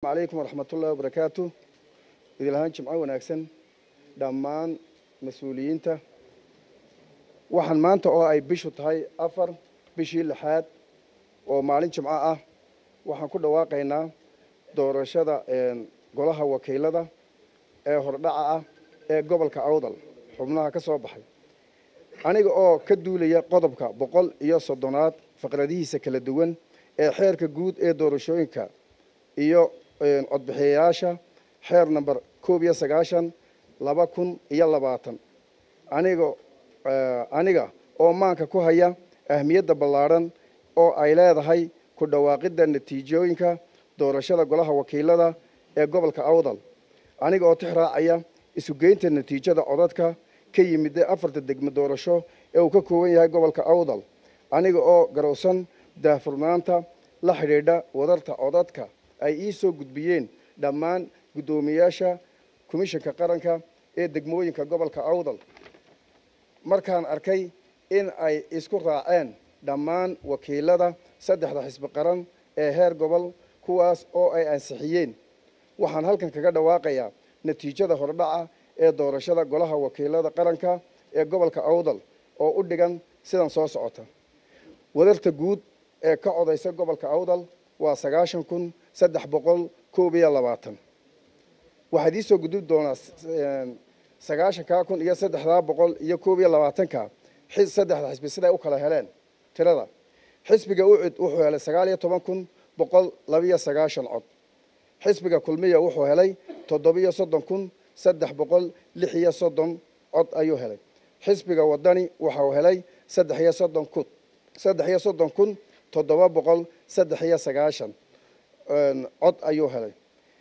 calaykum waraxmatullahi wabarakaatu idil ahaan jimco wanaagsan dhammaan mas-uuliyiinta waxaan maanta oo ay bishu tahay afar bishii lixaad oo maalin jimco ah waxaan ku dhawaaqaynaa doorashada golaha wakiilada ee hordhaca ah ee gobolka awdal xubnaha ka soo baxay aniga oo ka duulaya qodobka boqol iyo soddonaad faqradihiisa kala duwan ee xeerka guud ee doorashooyinka iyo codbixiyayaasha xeer number koob iyo sagaashan laba kun iyo labaatan aniga aniga oo maanka ku haya ahmiyadda ballaadhan oo ay leedahay ku dhawaaqidda natiijooyinka doorashada golaha wakiilada ee gobolka awdal aniga oo tix raacaya isugeynta natiijada codadka ka yimida afarta degmo doorasho ee uu ka kooban yahay gobolka awdal aniga oo garowsan daahfurnaanta la xidhiidha wadarta codadka ay ii soo gudbiyeen dhammaan guddoomiyaasha komishanka qaranka ee degmooyinka gobolka awdal markaan arkay in ay isku raaceen dhammaan wakiilada saddexda xisbi qaran ee heer gobol kuwaas oo ay ansixiyeen waxaan halkan kaga dhawaaqayaa natiijada hordhaca ee doorashada golaha wakiilada qaranka ee gobolka awdal oo u dhigan sidan soo socota wadarta guud ee ka codaysa gobolka awdal waa sagaashan kun saddex boqol koob iyo labaatan waxaad iisoo gudub doonaa sagaashankaa kun iyo saddexdaa boqol iyo koob iyo labaatanka saddexda xisbi siday u kala heleen tirada xisbiga ucid wuxuu helay sagaal iyo toban kun boqol labiyo sagaashan cod xisbiga kulmiya wuxuu helay toddobiyo soddon kun saddex boqol lix iyo soddon cod ayuu helay xisbiga wadani waxau helay saddex iyo soddon kun saddex iyo soddon kun toddoba boqol saddex iyo sagaashan cod ayuu helay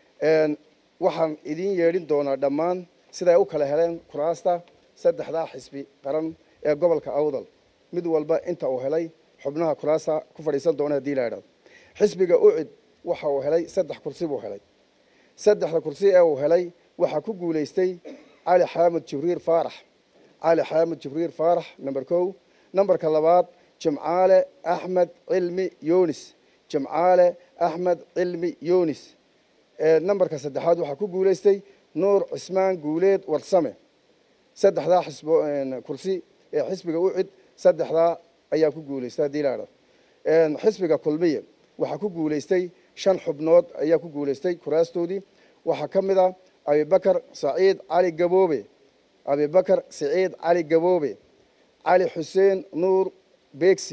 waxaan idiin yeedhin doonaa dhammaan siday u kala heleen kuraasta saddexdaa xisbi qaran ee gobolka awdal mid walba inta uu helay xubnaha kuraasta ku fadhiisan doona hadii la idhahdo xisbiga ucid waxa uu helay saddex kursi buu helay saddexda kursi ee uu helay waxaa ku guulaystay cali xaamud jibriil faarax cali xaamud jibriil faarax number kow numberka labaad jimcaale axmed cilmi yunis jimcaale axmed cilmi yunis numberka saddexaad waxaa ku guulaystay nuur cismaan guuleed warsame saddexdaa xisbo kursi ee xisbiga ucid saddexdaa ayaa ku guulaystay haddii la idhahdo xisbiga kulmiye waxaa ku guulaystay shan xubnood ayaa ku guulaystay kuraastoodii waxaa ka mid a abibakar saciid cali gaboobe abibakar saciid cali gaboobe cali xuseen nuur beegsi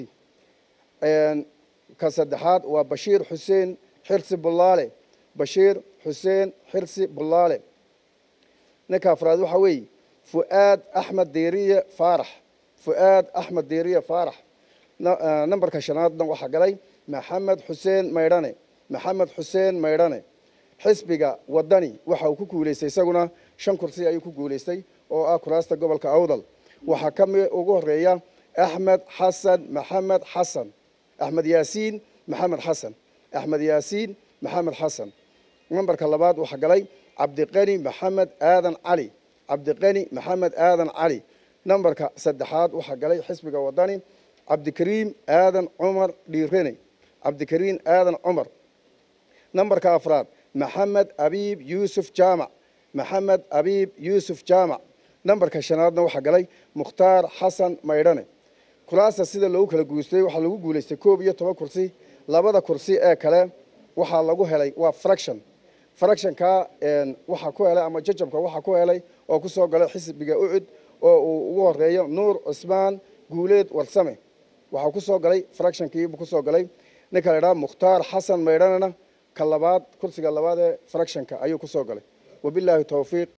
ka saddexaad waa bashiir xuseen xirsi bullaale bashiir xuseen xirsi bullaale ninka afraad waxaa weeye fu'aad axmed deeriye faarax fu'aad axmed deeriye faarax numberka shanaadna waxaa galay maxamed xuseen maydhane maxamed xuseen maydhane xisbiga wadani waxa uu ku guulaystay isaguna shan kursi ayuu ku guulaystay oo ah kuraasta gobolka awdal waxaa ka mid ugu horeeya axmed xasan maxamed xasan axmed yaasiin maxamed xasan axmed yaasiin maxamed xasan numberka labaad waxaa galay cabdiqani maxamed aadan cali cabdiqani maxamed aadan cali numberka saddexaad waxaa galay xisbiga wadani cabdikariim aadan cumar dhiirene cabdikariim aadan cumar numberka afraad maxamed abiib yuusuf jaamac maxamed abiib yuusuf jaamac numberka shanaadna waxaa galay mukhtaar xasan maydhane kuraasta sida loogu kala guustay waxaa lagu guulaystay koob iyo toban kursi labada kursi ee kale waxaa lagu helay waa fraction fractionka waxaa ku helay ama jajabka waxaa ku helay oo ku soo galay xisbiga ucud oo uu ugu horeeyo nuur cismaan guuleed warsame waxaa ku soo galay fractionkiibuu ku soo galay ninka la idhaha mukhtaar xasan maydhanena ka labaad kursiga labaad ee fractionka ayuu ku soo galay wabilaahi towfiiq